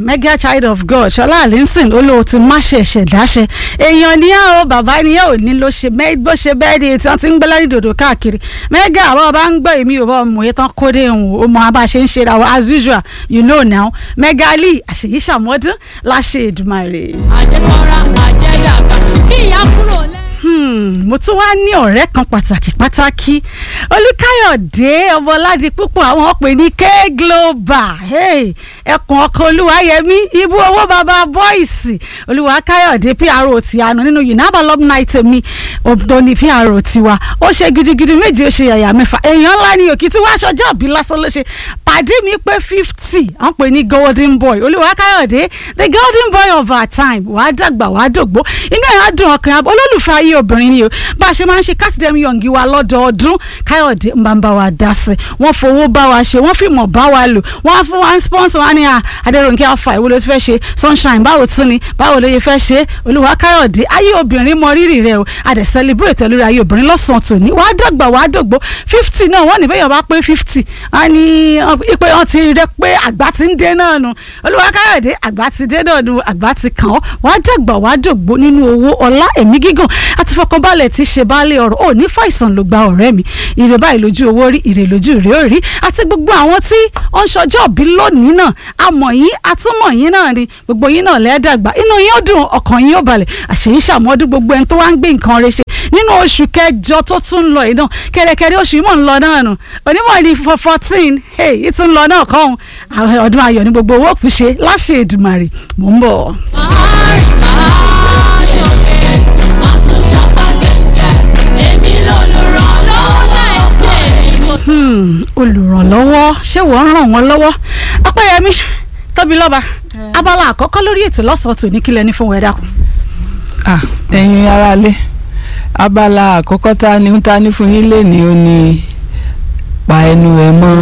mega child of god ṣọlá àlínsìn olóò ti má ṣe ẹ̀ṣẹ̀ dáṣẹ èèyàn ni ẹ o bàbá ni ẹ ò ní ló ṣe bó ṣe bẹ́ẹ̀ ni tí wọ́n ti ń gbé lẹ́rìí dòdò káàkiri mega àwọn ọba ń gbọ́ èmi ò bá ọmọ yẹn tán kóde ìhùn ó mọ abá ṣe ń ṣe ra wa as usual you know now mega lee àṣeyí ṣàmọ́dún láṣẹ Èdùmàrè. àjẹsọ́ra àjẹdàgbà bí ìyá kúrò lẹ́. Hmm, mo tún wá ní ọ̀rẹ́ kan pàtàkì pàtàkì olùkáyọ̀dé ọmọládì púpọ̀ àwọn pè ní k global hey, ẹkùn ọkọ̀ olúwayẹmí ibú owó bàbá bọ́ìsì olùwàkáyọ̀dé pro ti àná nínú unaba love night mi òdo ní pro tiwa ó ṣe gidigidi méje ó ṣe yàyà mẹ́fà èèyàn ńlá ni òkìtí wá aṣọjọ́ òbí lásán ló ṣe pàdé mi pé fifty wọ́n pè ní golden boy olùwàkáyọ̀dé the golden boy of our time wàá dàgbà wàá dògbó inú ẹ̀ á dùn ọkàn olólùfẹ́ ayé obìnrin ni o bá a ṣe máa ń ṣe kátìdẹ́mi yọ̀ǹgì wa lọ́dọọdún káyọ̀dé ń bá ń bá wa dá sí wọ́n fowó bá wa ṣe wọ́n fìmọ̀ bá wa lò wọ́n fún wa ń sponsor wa ní adẹ́rùnkẹ́ afa ìwé ló ti fẹ́ ṣe sunshine báwo tún ni báwo ló yẹ fẹ́ ṣe olúwa káyọ̀dé ayé obìnrin mọ rírì rẹ o a dẹ̀ celebrate lórí ayé obìnrin lọ́sàn-án tòní wàá dàgbà wàá dògbó fifty náà wọ́n ní bẹ́ẹ̀ bá pé fifty wọ́n ní pé wọ́n ti rẹ pé àgbà ti ń dé náà nu olúwa káyọ̀dé àgbà ti dé náà nu àgbà ti kàn ọ́ wàá dàgbà wàá dògbó nínú owó ọlá ẹ̀mí gígùn àti fọkànbalẹ̀ tí ṣe baálé ọ̀rọ̀ ò ní fàìsàn ló gba ọ̀rẹ́ mi ìrè báyìí lójú owó rí ìrè lójú rèé ò rí àti gbogbo àwọn tí ó ń ṣọjọ́ òbí lónìí náà àmọ̀ yín àtúmọ̀ yín náà ni gbogbo yín náà lẹ́ẹ̀dàgbà inú yín ó dùn ọkàn yín ó balẹ̀ àṣeyín ṣàmọ́dún gbogbo ẹni tó wá ń gbé nǹkan rẹ̀ ṣe nínú oṣù kẹjọ tó tún ń lọ yìí náà kẹrẹkẹrẹ oṣù yìí mọ̀ ń lọ náà nù onímọ̀ ní fourteen hey ìtún lọ náà kọ́ ọ̀hún ọdún ayọ̀ ní gbogbo owó òkú ṣe láṣẹ Èdùmàrè mò ń bọ̀. àárín ayọ̀kẹ́ àtúnṣe pàgẹ́gẹ́ èmi lolùrànlọ́wọ́ láìsí èmi mo olùrànlọ́wọ́ ṣé wọ́n ràn wọ́n lọ́wọ́ ọpẹ́yẹmí tóbi lọ́ba abala àkọ́kọ́ lórí ètò lọ́sàn-án tòní kílẹ̀ ní fún wẹ́dà kù. Ah, ẹ̀yin aráalé abala àkọ́kọ́ tá a ní tá a ní fún yín lé ní o ní pa ẹnu ẹ mọ́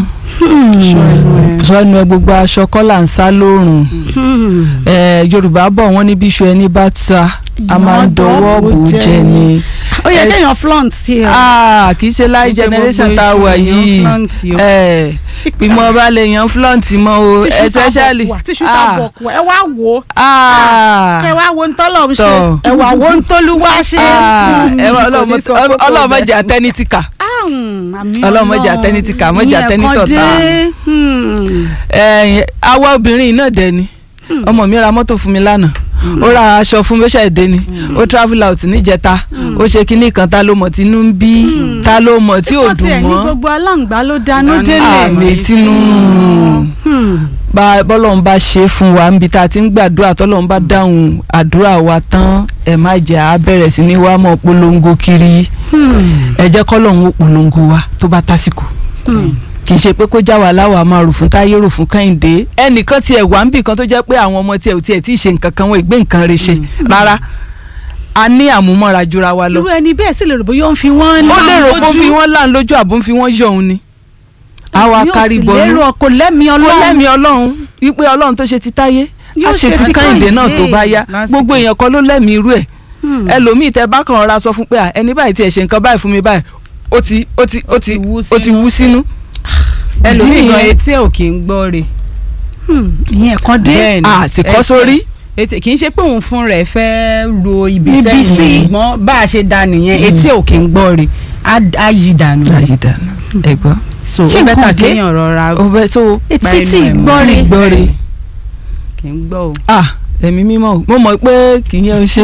sọ ẹnu ẹ gbogbo aṣọ kọ́là ń sá lóòrùn Eh, yorùbá bọ̀ wọ́n ní bíṣu ẹni bá ta a máa ń dọwọ́ bò ó jẹ ni ó yẹ ẹ- kéèyàn flaunt sí ẹ. Ah, kì í ṣe láì Kì í ṣe generation gbogbo tá a iṣu wà èèyàn yìí flaunt o. Eh, ìmọ̀ ọba lè yan flaunt mọ́ o tíṣù especially tábọ̀ tíṣù tábọ̀ kù ẹ wá wò ó ah, kẹ wá wo ntọ́lọ̀ ń ṣe Tọ́. ẹ wá wo ntọ́lúwá ṣe ah, fún ẹ wá kò ní sọ pé kò ọlọ́mọ bẹ́ẹ̀. jẹ́ àtẹnitìkà àmì Ọlọ́run má jẹ́ àtẹnitìkà, má jẹ́ àtẹnitọ̀tá. ìyẹn kan dé. ẹ̀yìn àwa obìnrin náà dẹ̀ ni ọmọ mi ra mọ́tò fún mi lánàá ó ra aṣọ fún bẹ́sẹ̀ èdè ni ó travel out níjẹta ó ṣe kinní kan ta ló mọ̀ tí inú ń bí ta ló mọ̀ tí ò wọ́n dùn tiẹ̀ ní mọ́ gbogbo aláǹgbá ló dáná Dáná. délé. àmì tínú Hmm. bá bọ́lọ́run bá ṣe é fún wa níbi tá a ti ń gbàdúrà tọ́lọ́run bá dáhùn àdúrà wa tán ẹ má jẹ́ á bẹ̀rẹ̀ sí ní wá mọ́ polongo kiri ẹ jẹ́ kọ́lọ́run ó polongo wa tó bá tásìkò kì í ṣe pé kó já wa láwa máa rò fún táyé rò fún kẹ́hìndé ẹnìkan tiẹ̀ wá ń bì kan tó jẹ́ pé àwọn ọmọ tiẹ̀ ò tiẹ̀ tí ì ṣe nǹkan kan wọn ìgbé nǹkan rẹ̀ ṣe rárá a ní àmúmọ́ra jura wa lọ irú ẹni bẹ́ẹ̀ sì lè rò bóyá ó ń fi wọ́n ó lè rò pé ó lójú. fi wọ́n láǹ lójú àbó ń fi wọ́n yọ̀ òun ni àwa Yóò kárí sì bọ́nú lérò kò lẹ́mìí kó ọlọ́run lẹ́mìí ọlọ́run wípé ọlọ́run tó ṣe ti táyé Yóò á ṣe ṣe ti ti kẹ́hìndé náà tó Kẹ́hìndé. bá yá Lásìkò. gbogbo èèyàn kan ló lẹ́mìí irú ẹ̀ Hmm. ẹlòmíì tẹ bá kàn ra sọ fún pé à, ẹni báyìí tiẹ̀ ṣe nǹkan báyìí fún mi báyìí ó ti ó ti ó ti wú ó ti wú sínú. ẹlòmíì Ìdí gan nìyẹn. etí ẹ̀ ò kì í gbọ́ rè Hmm. ìyẹn kan dé. bẹ́ẹ̀ ni àsìkò ẹsẹ̀- sórí etí kì í ṣe pé òun fún rẹ̀ fẹ́ ro ibi Ibi sí. sẹ́yìn ṣùgbọ́n bá a ṣe da nìyẹn etí ẹ̀ ò kì í gbọ́ rè á á yí dànù ayé dànù ẹ̀gbọ́n so Ṣé ó bẹ́tà nǹkan dé? kéèyàn rọra ó bẹ so etí pa tí ẹnu ẹ̀ mọ́. ìgbọ́ tí rẹ̀ gbọ́ re kì í gbọ́ o. ah ẹ̀mí mímọ́ o. mo mọ̀ pé kì í yẹn ṣe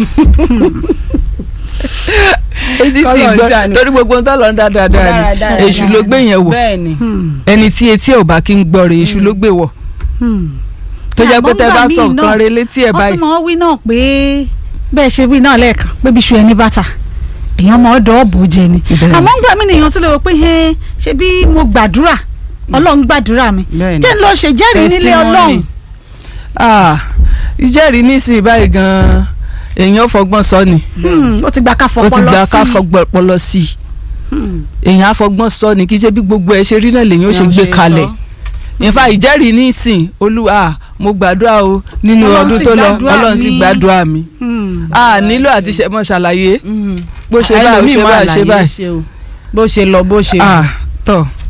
etí tí Kọ́lọ̀ ń gbọ́ ṣàánú. torí gbogbo ohun tó lọ ń dá dáadáa ni Dáradára. èṣù ló gbé yẹn wọ̀ bẹ́ẹ̀ ni Hmm. ẹni tí etí ẹ̀ ò bá kí ń gbọ́ re èṣù ló gbé wọ̀ Hmm. tó jẹ́ pé Àmọ́ tẹ́ bá ńgbà sọ míì nǹkan náà, re létí ẹ̀ wọ́n báyìí tún mọ̀ wí náà pé bẹ́ẹ̀ ṣe wí náà lẹ́ẹ̀kan pé bí iṣu ẹni bàtà èèyàn mọ̀ ọ́ dọ́ọ̀bù jẹ ni Bẹ́ẹ̀. àmọ́ ńgbà mí nìyẹn tún lè wò pé "Ẹ́, ṣe bí mo gbàdúrà ọlọ́run gbàdúrà mi bẹ́ẹ̀ ni jẹ́ ń lọ ṣèjẹ́rìí nílé Testimony. ọlọ́run ah ìjẹ́rìí nísìnyí báyìí gan-an èèyàn fọgbọ́n sọ ni Hmm, ó ti gbà ká ó ti fọpọlọ gba ká sí i. fọgbọ́n pọlọ sí i Hmm. èèyàn àfọgbọ́n sọ ni kí ṣe bí gbogbo ẹ̀ ṣe rí náà lèyàn ó ṣe Èèyàn gbé ṣe kalẹ̀ sọ. ìfà ìjẹ́rìí nísìn olúwa mo gbàdúrà o nínú Ọlọ́run ọdún sì tó lọ gbàdúrà ọlọ́run sì mi. gbàdúrà mi Hmm. a nílò àti ṣe mọ́ ṣàlàyé Mhm. bó ṣe báyìí Ẹlòmíì ṣe máa báyìí ṣe àlàyé báyìí ṣe o. bó ṣe lọ bó ṣe ah tọ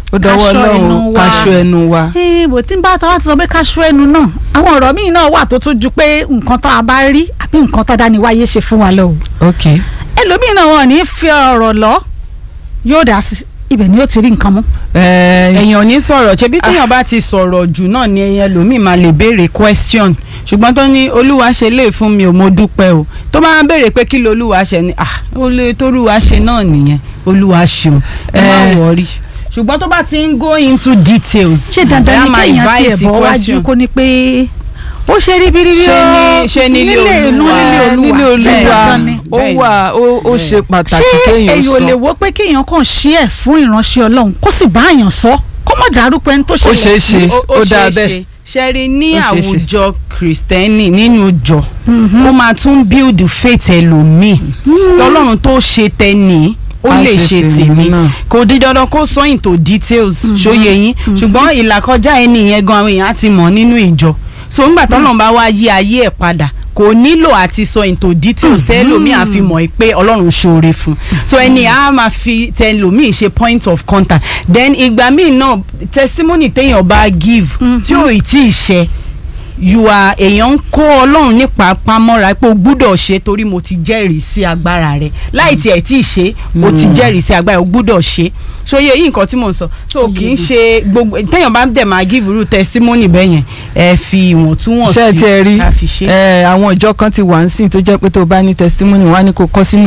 ó dọwọ́ Ká ṣọ́ ẹnu ọlọ́run wa. ká ṣọ́ ẹnu wa. Eh, bó tí ń bá tàwa ti sọ pé ká ṣọ́ ẹnu náà àwọn ọ̀rọ̀ míì náà wà tó tún ju pé nǹkan tá a bá rí àbí nǹkan tá a dání wáyé ṣe fún wa lọ o ok ẹlòmíì náà wọn ò ní fi ọ̀rọ̀ lọ yóò dá sí ibẹ̀ ni yóò ti rí nǹkan mú. ẹ èèyàn ò ní sọ̀rọ̀ ṣebí téèyàn bá ti sọ̀rọ̀ jù náà ni ẹlòmíì máa lè béèrè question ṣùgbọ́n tó ní olúwa ṣe lè fún mi ò mo dúpẹ́ o tó bá ń béèrè pé kí ló olúwa ṣe ni ah ó lè tórúwa ṣe náà nìyẹn olúwa ṣeun ẹ má Eh. wọrí ṣùgbọ́n tó bá ti ń go into details ṣé dandan ni bóyá máa kéèyàn tiẹ̀ invite bọ́ wájú question. kó ní pé ó ṣe rí bíríbí Ṣé ó ní- ṣé nílé inú Olúwa? nílé olúwa nílé ṣé olúwa dandan ni? ó Bẹ́ẹ̀ni. wà ó ó ṣe pàtàkì ṣé kéèyàn èyí ò lè sọ wo pé kéèyàn kàn ṣí ẹ̀ fún ìránṣẹ́ ọlọ́run kó sì bá àyàn sọ kó mọ̀ dárúkọ ẹni tó ó ṣe ṣeé ṣe ó ó dáa ṣeé bẹ́ẹ̀ ṣe ṣẹ́rí ní Ó ṣeé ṣe. àwùjọ kìrìsìtẹ́nì nínú ìjọ ó máa tún build faith ẹlòmíì ọlọ́run tó ṣe tẹ́ni ó Á lè ṣe ṣe tèmi tèmi náà. kò di dandan kó sọ into details ṣóye yín ṣùgbọ́n ìlàkọjá ẹni yẹn gan àwọn èèyàn á ti mọ̀ nínú ìjọ so ńgbà tọ́lọ́run bá wá yí ayé ẹ̀ padà kò nílò àti sọ into details tẹ́lòmíì á fi mọ̀ pé ọlọ́run ṣoore fún so ẹni á máa fi tẹ́lòmíì ṣe point of contact then ìgbà míì náà testimony téèyàn bá give tí ò ì tí ì ṣe you are èèyàn ń kó ọlọ́run nípa pamọ́ra pé o gbúdọ̀ ṣe torí mo ti jẹ́rìí sí agbára rẹ̀ láì tiẹ̀ tí ì ṣe o ti jẹ́rìí sí agbára rẹ̀ o gbúdọ̀ ṣe ṣòye yìí nǹkan tí mò ń sọ so kì í ṣe gbogbo téèyàn bá dẹ̀ máa give irú testimony bẹ́ẹ̀ yẹn ẹ fi ìwọ̀ntúnwọ̀nsí ṣé ẹ ti ẹ rí ká fi ṣe. ẹ àwọn ìjọ kan ti wà ń sìn tó jẹ́ pé tó bá ní testimony wọ́n á ní kó kọ sínú